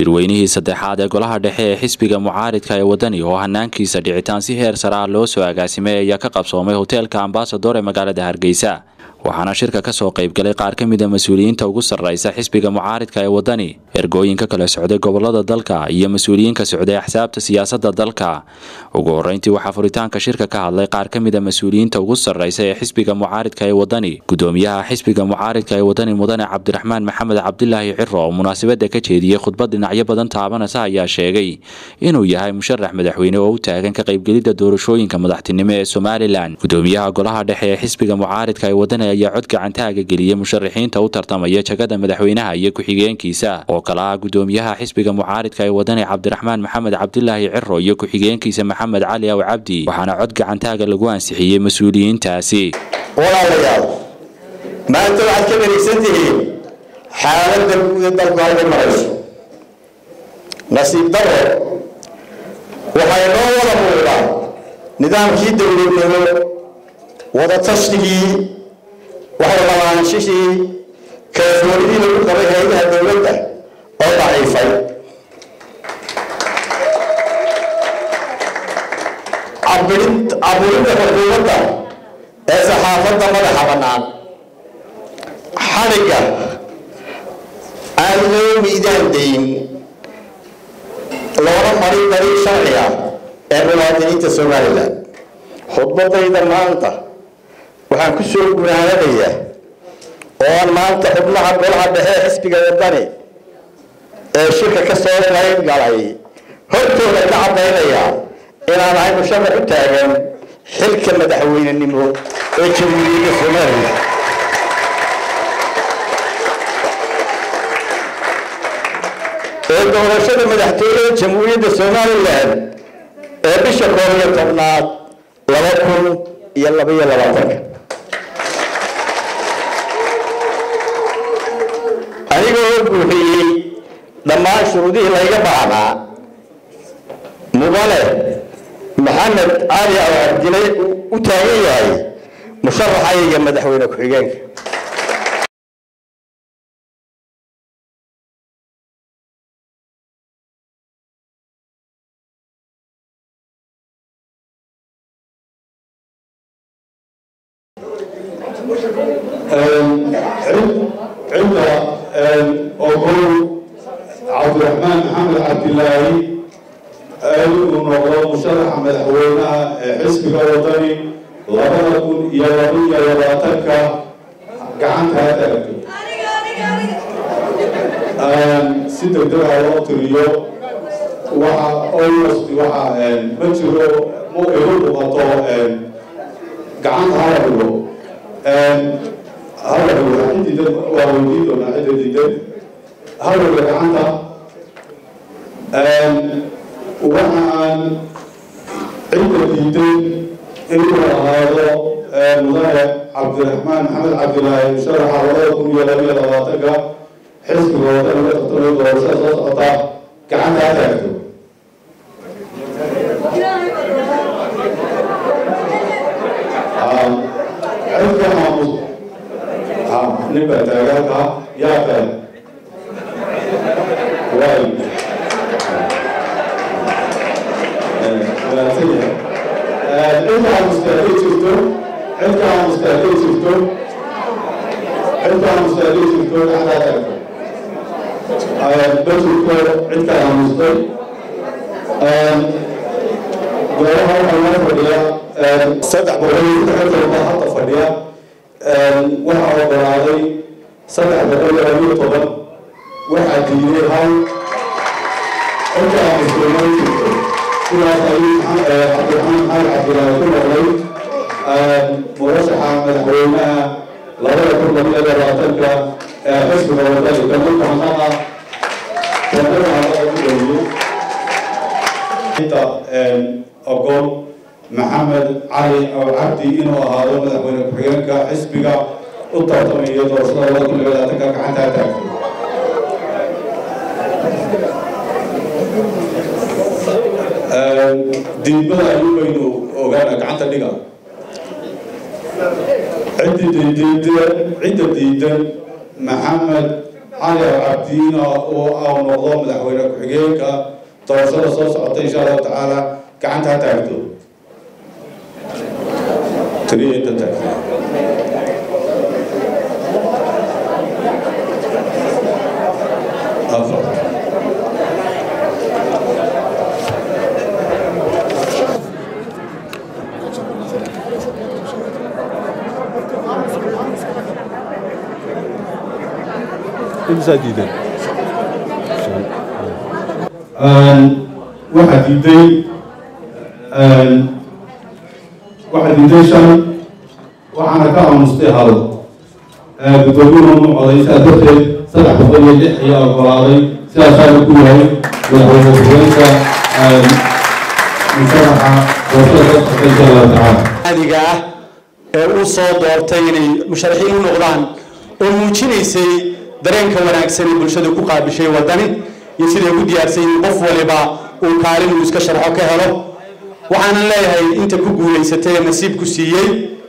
shirweynihii saddexaad ee golaha dhexe ee xisbiga mucaaridka ee wadani oo hanaankiisa dhicitaan si heer sare ah loo soo agaasimay ayaa ka qabsoomay hoteelka ambasador ee magaalada hargeysa waxaana shirka ka soo qaybgalay qaar ka mida mas-uuliyiinta ugu sarraysa xisbiga mucaaridka ee wadani ergooyinka kala socday gobolada dalka iyo mas-uuliyiinka socday axsaabta siyaasadda dalka ugu horreyntii waxaa furitaanka shirka ka hadlay qaar ka mida mas-uuliyiinta ugu sarraysa ee xisbiga mucaaridka ee wadani gudoomiyaha xisbiga mucaaridka ee wadani mudane cabdiraxmaan maxamed cabdilaahi ciro oo munaasabadda ka jeediyey khudbad dhinacyo badan taabanaysa ayaa sheegay inuu yahay musharax madaxweyne oo u taagan ka qaybgelidda doorashooyinka madaxtinimo ee somalilan gudoomiyaha golaha dhexe ee xisbiga mucaaridka ee wadani ayaa cod gacantaaga geliyey musharaxiinta u tartamaya jagada madaxweynaha iyo ku-xigeenkiisa oo kale ah gudoomiyaha xisbiga mucaaridka ee wadani cabdiraxmaan maxamed cabdilaahi ciro iyo ku-xigeenkiisa maxamed cali aw cabdi waxaana cod gacantaaga lagu ansixiyey mas-uuliyiintaasi walaalayaal maanta waxaad ka dharigsan tihiin xaaladda guud ee dalku halka marayso nasiib daro waxay noo wada muuqdaa nidaamkii dowladnimo wadatashrigii waxwalalaanshihii kalsoonidii lagu qabay hay-adaha dowladda oo daciifay caburinta xukuumadda ee saxaafadda madaxa bannaan xadhigga aan loo miidaan dayn loona marin dariiq sharci ah ee muwaadiniinta somalilan khudbadayda maanta waxaan ku soo gunaanadayaa oo aan maanta xubnaha golaha dhexe ee xisbiga wadani ee shirka ka soo qayb galay hortooda ka caddaynayaa inaan ahay musharax u taagan xilka madaxweynenimo ee jamhuuriyadda somalilan ee doorashada madaxtooyada jamhuuriyadda somalilan ee bisha koob iyo tobnaad laba kun iyo labaiyo labaatanka anigoo oo buuxiyey dhammaan shuruudihii layga baahnaa mudane maxamed cali oo cabdilay u taagan yahay musharaxayga madaxweyne ku-xigeenka cidda ogow cabdiraxmaan maxamed cabdilaahi inuu noqdo musharaxa madaxweynaha ee xisbiga wadani labada kun iyo laba iyo labaatanka gacanta ha taagto si degdega loo tiriyo waxa almost waxa ma jiro ma igu muuqato gacanta hala dhigo hala dhigo cidida waa weydiin doonaa cidda diidan hala dhigo gacanta waxa aan cidda diidan inuu ahaado mudane cabdiraxmaan maxamed cabdilaahi musharaxa labada kun iyo laba iyo labaatanka xisbiga wadani ka tartamay doorashada soo socota gacanta ha taagto cidka maamus nin baa taagaanka yaa kale waay wanaagsan yahay cidka aamustaagay jirto cidka aamustaagay jirto cidka aamustaagay jirto gacanta ha taagto bajirko cidka aamustay goobaha waxaa noo fadhiya saddex boqol iyo lixdan baa hadda fadhiya waxaa ogolaaday saddex boqol iyo labiyo toban waxaa diiday hal cidka aamustay ma jirto sidaas ayuu cabdiraxmaan maxamed cabdilaahi ku noqday murashaxa madaxweynaha labada kun labiyo labaatanka ee xisbiga wadani kalmanka hanaha kalmanka hanaha ku dhowyo inta ogol maxamed cali aw cabdi inuu ahaado madaxweyne ku-xigeenka xisbiga u tartamayo doorashada labada kun labiyo labaatanka gacanta ha taagto diidmada ayuu baynu ogaana gacanta dhiga cidda diidan cidda diidan maxamed cali cabdiina oo au noqdo madaxweyne ku-xigeenka doorashada soo socota insha allahu tacaala gacanta ha taagto taliya inta taagto afar imsaa diidan waxaa diiday waxaa diiday shan waxaana ka aamustay hal guddoomiyuhu mu coday sidaa darteed saddex boqol iyo lix ayaa ogolaaday sidaasaana ku yahay madaxweyne ku-xigeenka musharaxa doorashada ka socota insha allahu tacaala caadiga ah ee uu soo doortay inay musharaxiin u noqdaan oo muujinaysay dareenka wanaagsan ee bulshadu ku qaabishay wadani iyo siday ku diyaarsan yihiin qof waliba uu kaalin uu iska sharxo ka helo waxaanan leeyahay inta ku guulaysatay ee nasiibku siiyey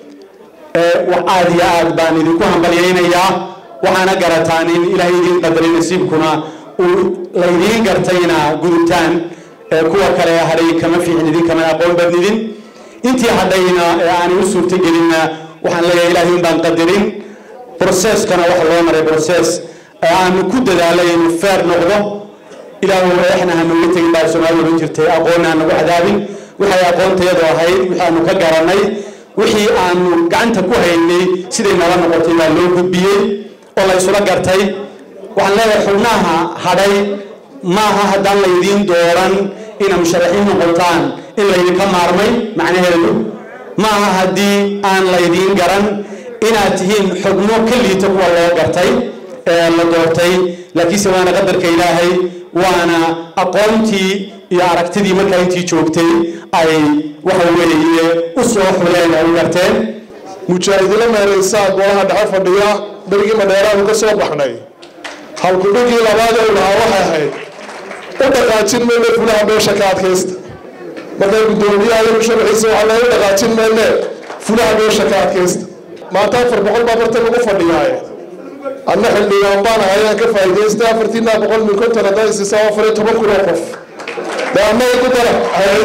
aad iyo aad baan idinku hambalyaynayaa waxaana garataan in ilaahay idiin qadaray nasiibkuna uu laydiin gartayna gudubtaan kuwa kale hadhay kama fiicin idin kama aqoon badnidin intii hadhayna ee aanay u suurtagelinna waxaan leeyahay ilaahay un baan qadarin broceskana waxa loo maray broces aanu ku dadaalay inuu feer noqdo ilaahu eexna hanuga tegin baa soomaali ohan jirtay aqoonna hanagu cadaabin waxay aqoontayadu ahayd waxaanu ka garanay wixii aanu gacanta ku haynay siday nala noqotay baa loo gudbiyey oo la isula gartay waxaan leeyahay xubnaha hadhay maaha haddaan laydiin dooran ina musharaxiin noqotaan in laydinka maarmay macnaheedu maaha haddii aan laydiin garan inaad tihiin xubno ka liita kuwa loo gartay ee la doortay laakiinse waana qadarka ilaahay waana aqoontii iyo aragtidii markaa intii joogtay ay waxa weeye u soo xuleen ay u garteen mujaahidilo meeraysaa golaha dhexe fadhiya berigii madheeraanu ka soo baxnay halkudhigii labaad ee lahaa waxay ahayd u dhaqaajin mayne fulaha beesha ka adkaysta markaa guddoomiyaha iyo musharaxiisa waxaa loogu dhaqaajin mayne fulaha beesha ka adkaysta maanta afar boqol baa bartan lagu fadhiyaaye adna xildhibaan baan ahay aan ka faa'iidaystay afartiinaa boqol mil konton haddaa isiisa afar iyo toban kun oo qof daamay ku dara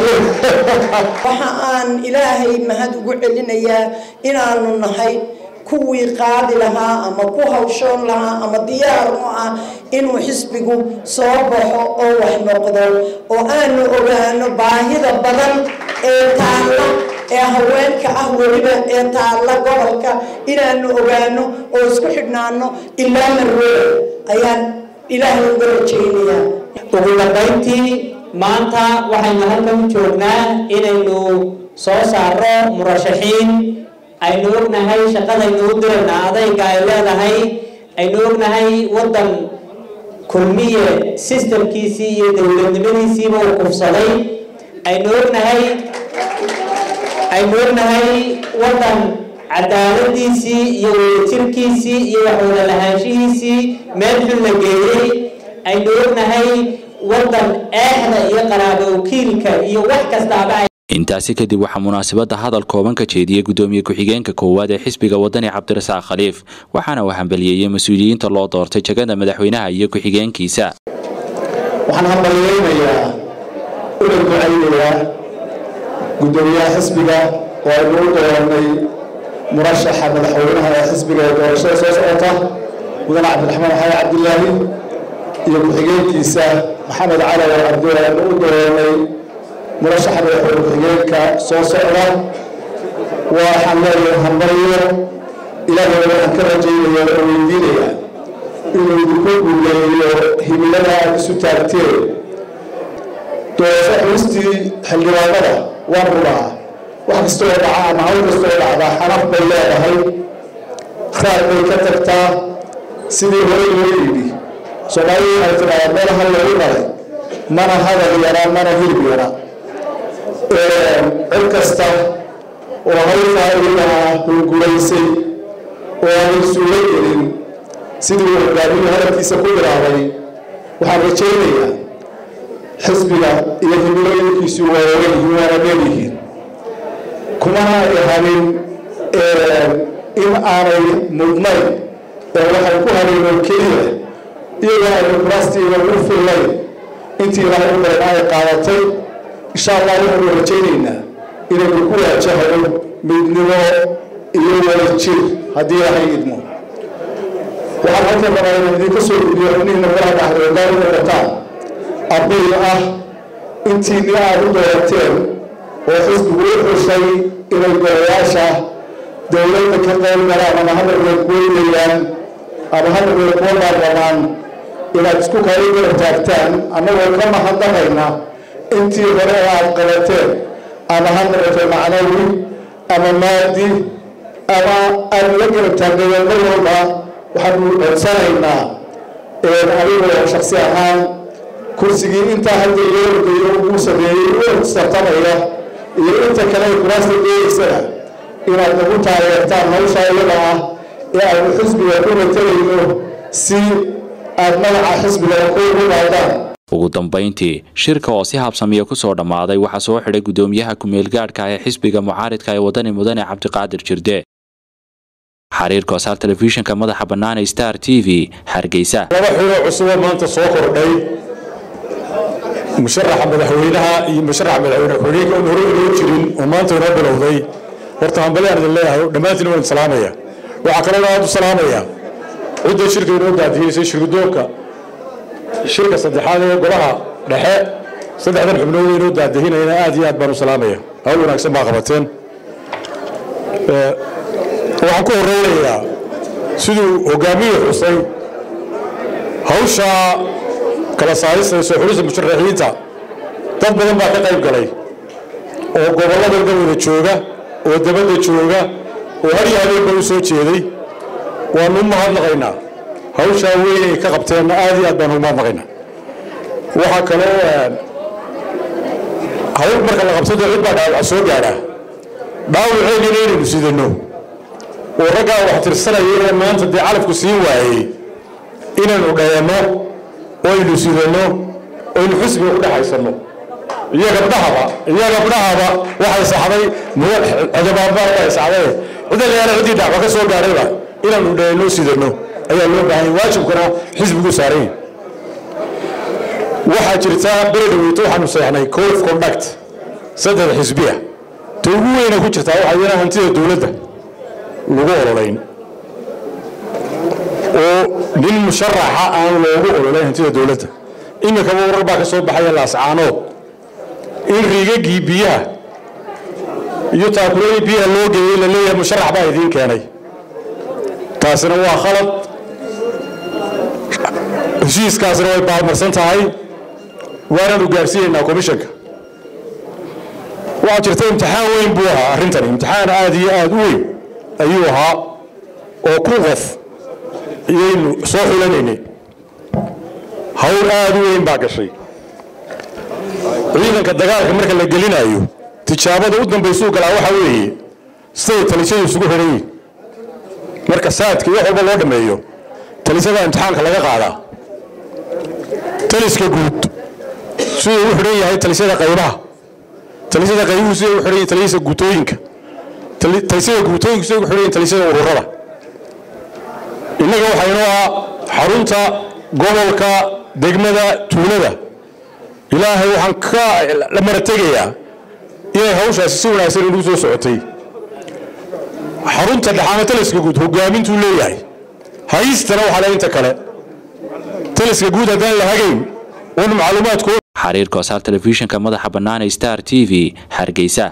waxa aan ilaahay mahad ugu celinayaa inaanu nahay kuwii qaadi lahaa ama ku hawshoon lahaa ama diyaar u ah inuu xisbigu soo baxo oo wax noqdo oo aanu ogaano baahida badan ee taalla ee haweenka ah weliba ee taalla gobolka inaanu ogaano oo isku xidhnaano ilaa marwada ayaan ilaahay uga rajaynayaa ugu dambayntii maanta waxaynu halkan u joognaa inaynu soo saaro murashaxiin aynu ognahay shaqadaynu u dirayna adayga ay leedahay aynu ognahay waddan kulmiye sistamkiisii iyo dowladnimadiisiiba uu kufsaday aynu ognahay aynu ognahay waddan cadaaladiisii iyo wadajirkiisii iyo waxwada lahaanshihiisii meel xun la geeyey aynu ognahay waddan eexda iyo qaraabo wakiilka iyo wax kastaaba intaasi kadib waxaa munaasabadda hadal kooban ka jeediyey guddoomiye ku-xigeenka koowaad ee xisbiga wadani cabdirasaaq khaliif waxaana uu hambaliyeeyey mas-uuliyiinta loo doortay jagada madaxweynaha iyo ku-xigeenkiisa waxaan hambalyeynayaa una ducaynayaa guddoomiyaha xisbiga oo aynu u dooranay murashaxa madaxweynaha ee xisbiga ee doorashada soo socota mudane cabdiraxmaan xaye cabdilaahi iyo ku-xigeenkiisa maxamed cali oo cabdi aynu u dooranay murashaxa madaxweyne ku-xigeenka soo socda waxaan leeyahay hambalyo ilaahay waxaan ka rajaynaya oo weydiinaya inuu idinku guuleeyo himilada aad isu taagteen doorasho xulistii xildhibaanada waan rubaa wax kastoo dhaca ama hawl kastoo dhacdaa xanaf bay leedahay raad bay ka tagtaa sidii hore loo yidhi soomaalidu waxay tidhahdaa meel hal lagu qalay mana hadal yaraa mana hilib yaraa cid kasta oo hawshaa iyadaa hunguraysay oo aanay suuro gelin sidii uu hogaamiyuu hadalkiisa ku bilaabay waxaan rajaynayaa xisbiga iyo himilooyinkiisu waa ogayihiin waana leeyihiin kumana ihanin in aanay mudnayn ee waxay ku hanin oo keliya iyagoo aynu kuraastiiba ugu fillayn intii ilaahay u badan ay qaadatay insha allah waxaynu rajaynaynaa inaynu ku waajahno midnimo iyo wadajir haddii ilaahay idmo waxaan halkan rabaa inaan idinka soo gudbiyo xubnihiina golaha dhaxdoodaar u noqotaan arday ah intiini aad u doorateen oo xisbigu u xushay inay golayaasha dowladda ka qayb galaan ama hadalkeed kuweynayaan ama hadalkeed kuwa baarlamaan inaad isku kala garab taagtaan annagoo ka mahadnaqayna intii hore ee aad qabateen ama ha noqoto macnawi ama maadi ama aad la garab taagnaydeen mar walba waxaanu codsanaynaa adigoo shaksi ahaan kursigii intaa hadda loo ordayo uu sameeyey u sartamaya iyo inta kale ay kuraasta doonaysana inaad nagu taageertaan hawsha iyada ah ee aynu xisbiga ku matalayno si aad magaca xisbiga ku ugu qaadaan ugu dambayntii shirka oo si habsamiya ku soo dhammaaday waxaa soo xidhay guddoomiyaha ku-meelgaadhka ee xisbiga mucaaridka ee wadani mudane cabdiqaadir jirde xariir koosaar telefishinka madaxa bannaan ee star t v hargeysa laba xiloo cusuboo maanta soo kordhay musharaxa madaxweynaha iyo musharaxa madaxweyne ku-xigeenka oon hore inoo jirin oo maanta inoo bilowday horta hambalyaan idin leeyahay dhammaantiin waan salaamaya waxaa kaloo aad u salaamaya cidda shirka inoo daadiyeysay shirgudoonka shirka saddexaad ee golaha dhexe saddexdan xubnood inoo daadihinayna aad iyo aad baan u salaamaya hawl wanaagsan baa qabateen waxaan ku horeynayaa siduu hogaamiyuu xusay hawsha kala saarista soo xulista musharaxiinta dad badan baa ka qayb galay oo gobollada wada jooga oo dabadda jooga oo har iyo habeenba u soo jeeday waanu u mahadnaqaynaa hawshaa weyn ay ka qabteenna aad iyo aad baanu u mahadnaqaynaa waxaa kaloo hawl marka la qabsado cid baa dhaawaca soo gaadha dhaawaceedina inaynu sidano oo raggaa wax tirsanaya ee maanta dee calafku siin waayey inaynu dhayano oo aynu sidano oo aynu xisbiga ku dhexaysanno iyo gabdhahaba iyo gabdhahaba waxay saxday cidabaanbaa waxay saxday cida leeyaala ciddii dhacba ka soo gaadhayba inaanu dhayano sidano ayaa loo baahanya waajibkana xisbigu saaran waxaa jirta beri dhaweyto waxaanu seexnay code of conduct saddex xisbiya ta ugu weyna ku jirtaa waxaa iyana hantida dowladda lagu ololayn oo nin musharaxa aan loogu ololayn hantida dowladda iminkaba warar baa ka soo baxaya laascaanood in riigagii biyaha iyo taakuladii biyaha loo geeyey la leeyahay musharax baa idiin keenay taasina waa khalad heshiiskaasina way baalmarsan tahay waanaanu gaarsiinaynaa komishanka waxaa jirta imtixaan weyn buu ahaa arrintani imtixaan aad iyo aad u weyn ayuu ahaa oo ku qof iyaynu soo xulanaynay hawl aad u weyn baa gashay ciidanka dagaalka marka la gelinayo tijaabada u dambaysuu galaa waxaa weeye siday talisadu isugu xidhan yihin marka saadka iyo wax walba loo dhammeeyo talisada imtixaanka laga qaadaa taliska guud siduu u xidhan yahay talisyada qaybaha talisyada qaybuhu siday u xidhan yihin talisyada guutooyinka talisyada guutooyinku siday u xidhan yihin talisyada ururada innaga waxaa inoo ah xarunta gobolka degmada tuulada ilaahay waxaan ka la marategayaa inay hawshaasi si wanaagsan inagu soo socotay xarunta dhexaama taliska guud hogaamintuu leeyahay hayistana waxaa le inta kale taliska guud haddaan la hagayn un macluumaadku xariir koosaar telefishinka madaxa bannaan ee star t v hargeysa